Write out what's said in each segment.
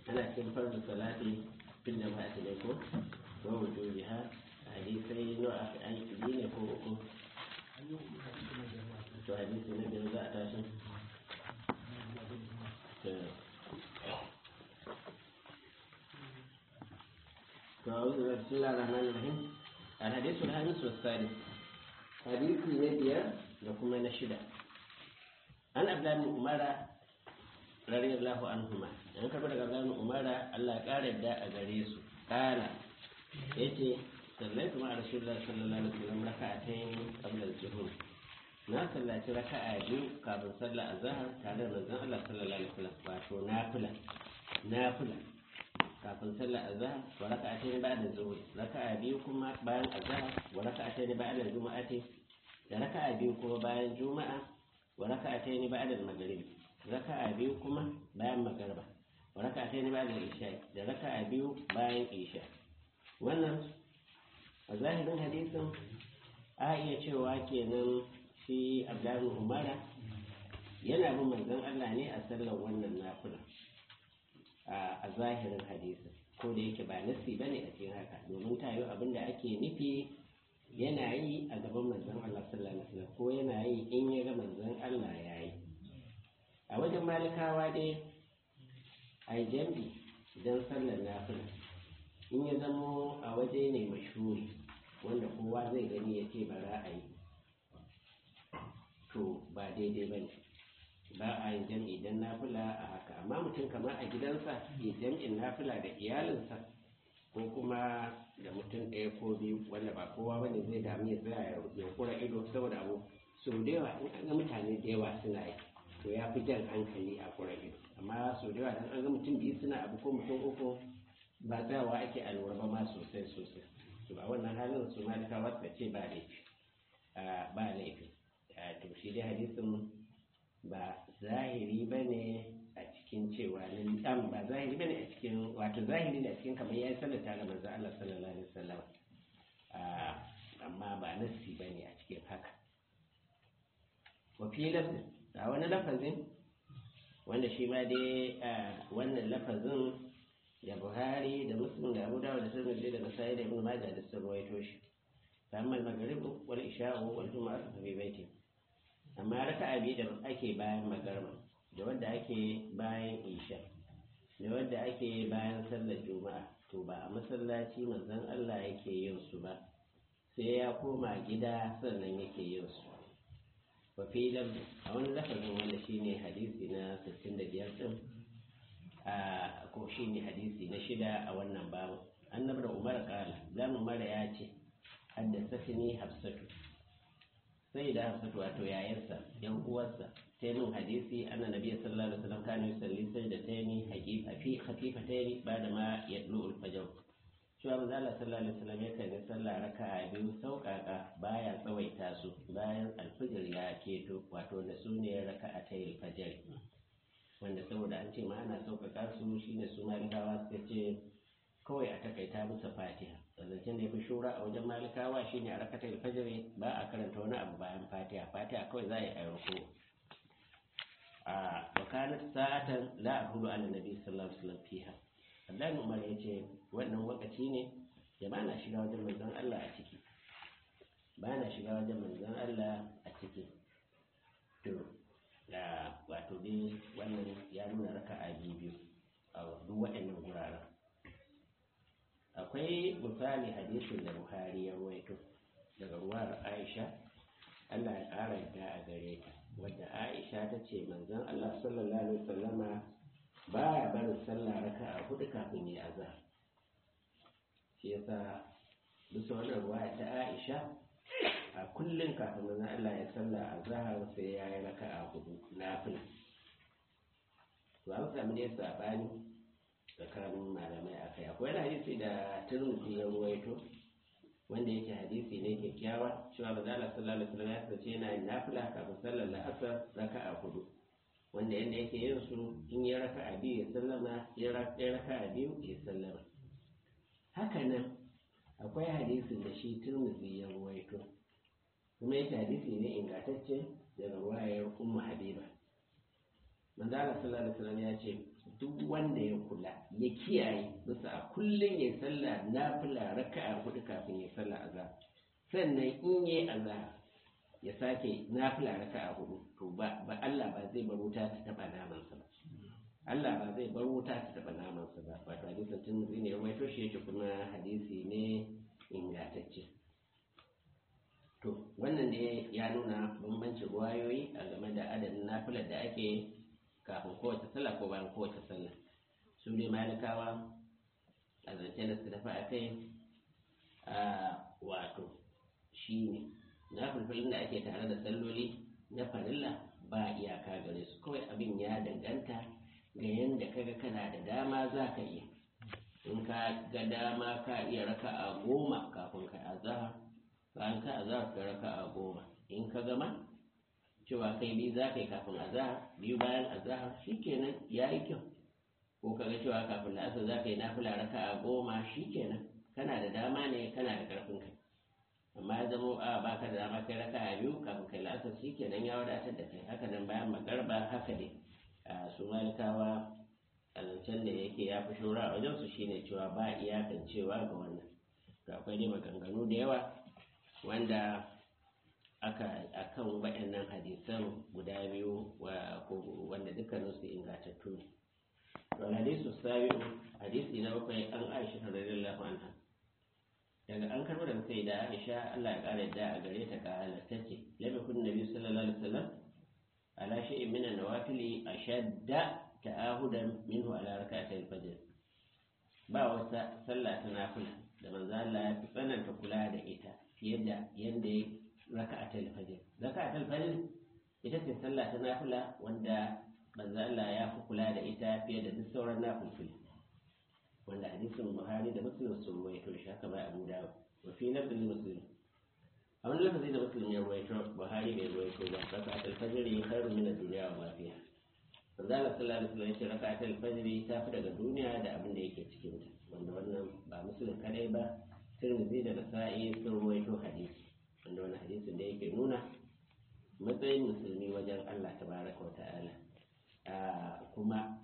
ana cikin farzu salati fil jama'ati ne ko wa wujubiha hadisai nawa aka aiki biyu ne ko uku to hadisi na biyar za a tashi فأعوذ بسم الله الرحمن الرحيم الحديث الخامس والسادس حديث نبيا لكم نشدة عن عبد الله بن عمر رضي الله عنهما an karɓi daga Abdullahi Umara Allah ya ƙara yadda a gare su kala yace sallaitu ma Rasulullah sallallahu alaihi wasallam raka'atayn qabla al-zuhur na sallaci raka'a biyu kafin sallar azhar tare da manzon Allah sallallahu alaihi wasallam wato nafila nafila kafin sallar azhar wa raka'atayn ba'da zuhur raka'a biyu kuma bayan azhar wa raka'atayn ba'da juma'ati da raka'a biyu kuma bayan juma'a wa raka'atayn ba'da maghrib raka'a biyu kuma bayan magriba wa raka'atayn ba'da isha da raka'a biyu bayan isha wannan a zahirin hadisin a iya cewa kenan shi Abdullahi Umara yana bin manzon Allah ne a sallar wannan nafila a zahirin hadisin ko da yake ba nasi bane a cikin haka domin tayo abin da ake nufi yana yi a gaban manzon Allah sallallahu alaihi wasallam ko yana yi in ya ga manzon Allah ya yi a wajen malikawa dai ai jambi idan sallar nafila in ya zamo a waje ne mashhuri wanda kowa zai gani ya ce bara a yi to ba daidai ba ne ba a yin jam'i idan nafila a haka amma mutum kamar a gidansa ya jam'in nafila da iyalinsa ko kuma da mutum ɗaya ko biyu wanda ba kowa ba ne zai damu ya tsaya ya kura ido saboda abu sau da yawa in an ga mutane da yawa suna yi to ya fi jan hankali a kura ido amma sau da yawa dan an ga mutum biyu suna abu ko mutum uku ba tsayawa ake alwar ba ma sosai sosai to ba wannan halin su malikawa suka ce ba laifi ba laifi to shi dai hadisin ba zahiri ba ne a cikin cewa nan dan ba zahiri ba ne a cikin wato zahiri ne a cikin kamar ya yi sallata ga manzo Allah sallallahu alaihi wasallam amma ba nassi ba ne a cikin haka wa fi lafzin a wani lafazin wanda shi ma dai wannan lafazin da Buhari da Muslim da Abu Dawud da Tirmidhi da Nasa'i da Ibn Majah da sun rawaito shi amma al-maghrib wal isha wal jumu'ah fi baiti amma raka'a biyu da ake bayan magarba da wadda ake bayan isha da wadda ake bayan sallar juma'a to ba a masallaci manzon Allah yake yin su ba sai ya koma gida sannan yake yin su wa fi a wani lafazin wanda shine hadisi na 65 din a ko shine hadisi na shida a wannan babu annabi da umar kala dan umar ya ce haddasatni hafsatu sai da hafsatu wato yayarsa yan uwarsa ta min hadisi anna nabiyyi sallallahu alaihi wasallam kana yusalli sajdataini haqiqa fi khafifataini ba'da ma yadlu al-fajr cewa manzo Allah sallallahu alaihi wasallam yakan yi sallah raka'a biyu sauƙaƙa baya tsawaita su bayan alfijir ya keto wato da su ne raka'atai al-fajr wanda saboda an ce ma ana sauƙaƙa su shine su malikawa suka ce kawai a takaita musu fatiha zancen da ya fi shura a wajen malikawa shine a rakatar fajiri ba a karanta wani abu bayan fatiha fatiha kawai za a yi ayyuko a wakanar sa'atan la a hudu ala nabi sallallahu alaihi wasallam fiha Abdullahi Umar ya ce wannan wakaci ne da ba na shiga wajen manzon Allah a ciki ba na shiga wajen manzon Allah a ciki to da wato dai wannan ya nuna raka'a biyu a duk waɗannan guraren akwai misali hadisin da buhari ya ruwaito daga ruwar aisha allah ya ƙara yadda a gare ta wadda aisha ta ce manzon allah sallallahu alaihi wasallama ba ya barin sallah raka a hudu kafin ya azhar shi yasa bisa wannan ruwa ta aisha a kullum kafin manzon allah ya sallah azhar sai ya yi raka a hudu nafila to an samu ne sabani tsakanin malamai a kai akwai wani hadisi da turmuzi ya ruwaito wanda yake hadisi ne kyakkyawa cewa ba zala sallallahu alaihi wasallam ya sace yana yin nafila kafin sallar la'asar raka'a hudu wanda yanda yake yin su in ya raka'a biyu ya sallama ya raka'a biyu ya sallama haka nan akwai hadisin da shi turmuzi ya ruwaito kuma yake hadisi ne ingantacce daga ruwayar ummu habiba manzala sallallahu alaihi wasallam ya ce duk wanda ya kula ya kiyaye bisa a kullum ya sallah nafila raka'a hudu kafin ya sallah azhar sannan in yi azhar ya sake nafila raka'a hudu to ba ba Allah ba zai bar wuta ta taba naman sa ba Allah ba zai bar wuta ta taba naman sa ba wato hadisin tun ne ya waito shi yake kuma hadisi ne ingantacce to wannan ne ya nuna bambancin ruwayoyi a game da adadin nafilar da ake kafin kowace sallah ko bayan kowace sallah su ne malikawa a zance da su dafa a kai a wato shi ne na fulfulin da ake tare da salloli na farilla ba iyaka gare su kawai abin ya danganta ga yadda kaga kana da dama za ka iya in ka ga dama ka iya raka a goma kafin ka azahar bayan ka azahar ka raka a goma in ka gama cewa kai biyu za ka yi kafin azahar biyu bayan azahar shikenan ya yi kyau ko ka ga cewa kafin la'asar za ka yi nafila raka a goma shikenan kana da dama ne kana da karfin kai amma ya zama a baka da dama kai raka a biyu kafin kai la'asar shikenan ya wadatar da kai haka nan bayan magarba haka ne su malikawa a zancen da yake ya fi shura a wajensu shine cewa ba iyakan cewa ga wannan to akwai dai maganganu da yawa wanda aka akan waɗannan hadisan guda biyu wanda dukkaninsu ingantattu ne to hadisu sabi'u hadisi na bakwai an aisha radiyallahu anha daga an karɓo daga sai da aisha Allah ya ƙara yadda a gare ta ƙala ta ce lam yakun nabi sallallahu alaihi wasallam ala shay'in min an-nawafili ashadda ta'ahudan minhu ala rak'atay al-fajr ba wata sallah ta nafila da manzo Allah ya fi tsananta kula da ita fiye da yanda ya raka'atay al-fajr raka'atay al-fajr ita ce sallah ta nafila wanda manzo Allah ya fi kula da ita fiye da duk sauran nafilfili wanda hadisin Buhari da Muslim sun ruwaito shi haka bai Abu Dawud wa fi lafzin Muslim a wani lafazi da Muslim ya ruwaito Buhari bai ruwaito ba raka'atul fajr khairu min ad-dunya wa ma fiha manzo Allah sallallahu alaihi wasallam ya ce raka'atul fajr ta fi daga duniya da abin da yake cikin ta wanda wannan ba Muslim kadai ba Tirmidhi da Nasa'i sun ruwaito hadisi wanda wannan hadisin da yake nuna matsayin musulmi wajen Allah tabaraka wa ta'ala kuma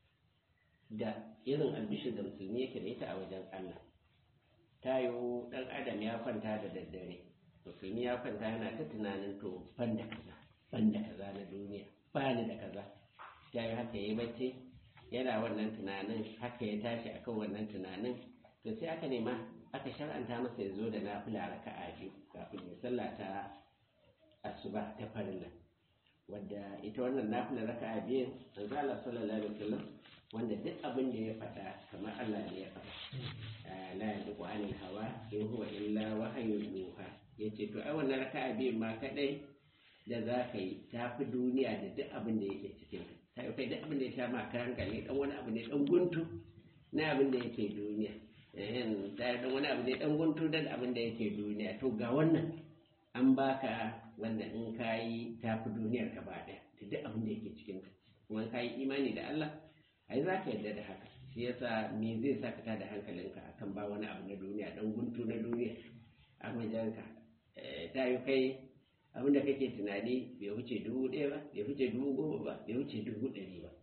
da irin albishir da musulmi yake da ita a wajen Allah ta yiwu ɗan adam ya kwanta da daddare musulmi ya kwanta yana ta tunanin to ban da kaza ban da kaza na duniya ba ni da kaza ta yi haka yi bacci yana wannan tunanin haka ya tashi akan wannan tunanin to sai aka nema aka shar'anta masa ya zo da nafila raka'a biyu kafin ya sallah ta asuba ta farilla wadda ita wannan nafila raka'a biyu manzo Allah sallallahu alaihi wasallam wanda duk abin da ya faɗa kamar Allah ne ya faɗa la yantiqu anil hawa in huwa illa wahyun yuha yace to ai wannan raka'a biyu ma kadai da za ka yi ta fi duniya da duk abin da yake cikin ta yi kai duk abin da ya sha ma kan hankali dan wani abu ne dan guntu na abin da yake duniya ta yi dan wani abu ne dan guntu da abin da yake duniya to ga wannan an baka wanda in ka yi ta fi duniyar ka ba ɗaya da duk abin da yake cikin ta kuma ka yi imani da Allah ai za ka yarda da haka shi yasa me zai sa ka tada hankalinka akan ba wani abu na duniya dan guntu na duniya a wajenka ta yi kai abin da kake tunani bai wuce dubu ɗaya ba bai wuce dubu goma ba bai wuce dubu ɗari ba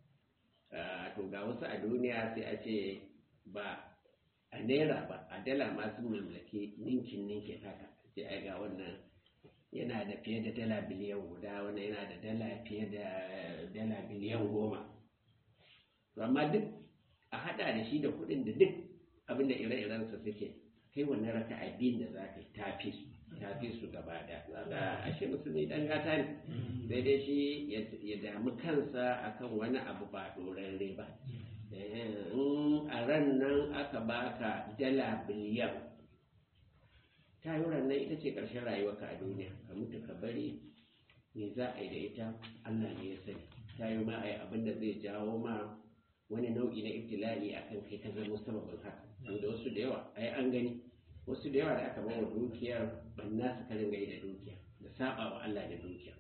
to ga wasu a duniya sai a ce ba a naira ba a dala masu mulmulake ninkin ninkin haka sai ai ga wannan yana da fiye da dala biliyan guda wannan yana da dala fiye da dala biliyan goma to amma duk a hada da shi da kuɗin da duk abin da ire-irensa suke kai wannan raka abin da za ka yi tafi su tafi su gaba da zaga ashe musulmi dan gata ne sai dai shi ya damu kansa akan wani abu ba dorarre ba in a ran nan aka baka dala biliyan ta yi nan ita ce ƙarshen rayuwarka a duniya ka mutu ka bari me za a yi da ita allah ne ya sani ta yi ma a yi abin da zai jawo ma wani nau'i na ibtila'i akan kai ka zama sababin haka da wasu da yawa ai an gani wasu da yawa da aka bawa dukiyar banna su karin gai da dukiya da saba wa Allah da dukiya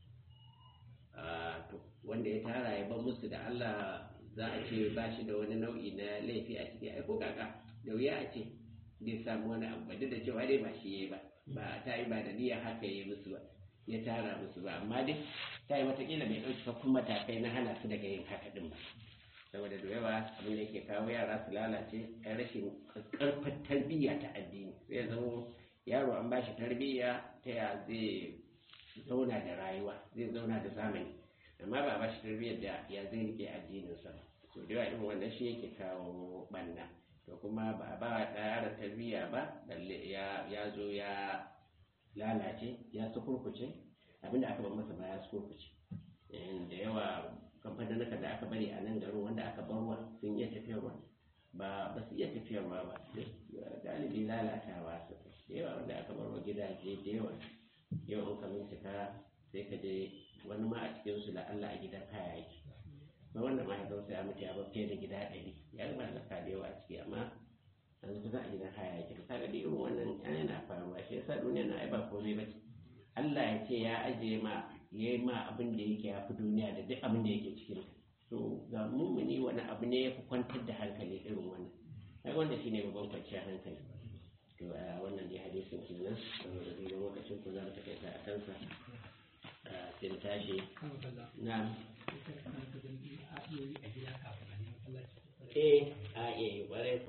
to wanda ya tara ya ban musu da Allah za a ce ba shi da wani nau'i na laifi a ciki ai ko kaka da wuya a ce bai samu wani abu duk da cewa dai ba shi yayi ba ba ta yi ba da niyya haka yayi musu ba ya tara musu ba amma dai ta yi watakila bai ɗauki fakkun matakai na hana su daga yin haka ɗin ba saboda da yawa abin da yake kawo yara su lalace a rashin ƙarfin tarbiyya ta addini zai zama yaro an ba shi tarbiyya ta ya zai zauna da rayuwa zai zauna da zamani amma ba ba shi tarbiyyar da ya zai rike addininsa to da yawa irin wannan shi yake kawo banna to kuma ba ba yaron tarbiyya ba balle ya ya zo ya lalace ya sukurkuce abinda aka bar masa ba ya sukurkuce da yawa kamfanin da aka bari a nan garin wanda aka barwa sun iya tafiyarwa ba ba su iya tafiyarwa ba galibi lalatawa su da yawa wanda aka barwa gidaje da yawa yau in ka bincika sai ka je wani ma a cikin su Allah a gidan kaya yake ba wanda ma ya sai ya mutu ya bar fiye da gida ɗari ya gaba da ka da yawa a ciki amma yanzu kusa a gidan kaya yake ka ga irin wannan yana faruwa shi yasa duniya na ai ba komai ba ce Allah ya ce ya ajiye ma ya yi ma abin da yake ya fi duniya da duk abin da yake cikin to ga mummuni wani abu ne ya fi kwantar da hankali irin wannan ai wanda shine babban kwanciyar hankali to a wannan dai hadisin kenan saboda zai lokacin ku za mu takaita a kansa sai mu tashi na eh a iya yi ƙwarai